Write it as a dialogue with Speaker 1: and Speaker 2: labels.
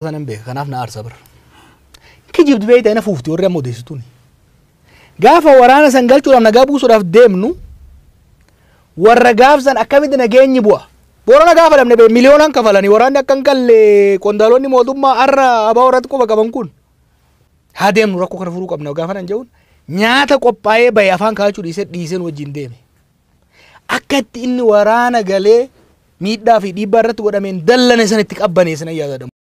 Speaker 1: sanan beeka kanaaf na aarsa bira. Kijibdi beeyta ina fuufti warri amma odeessituun. Gaafa waraana san galchuudhaaf nagaa buusuudhaaf deemnu warra gaafsan akkamitti nageenyi bu'a. Boorana gaafa dhabne bee miliyoonaan kafalanii waraanni akka hin galle qondaalonni mootummaa har'a abaa warratti quba qaban kun. Haa deemnu rakkoo kana furuu qabna gaafa nan jedhuun nyaata qophaa'ee bahe afaan kaachuu dhiisee dhiiseen wajjin deeme. Akka itti inni waraana galee miidhaa fi dhiibbaa irratti godhameen dallane sana itti qabbaneessan ayyaadadamu.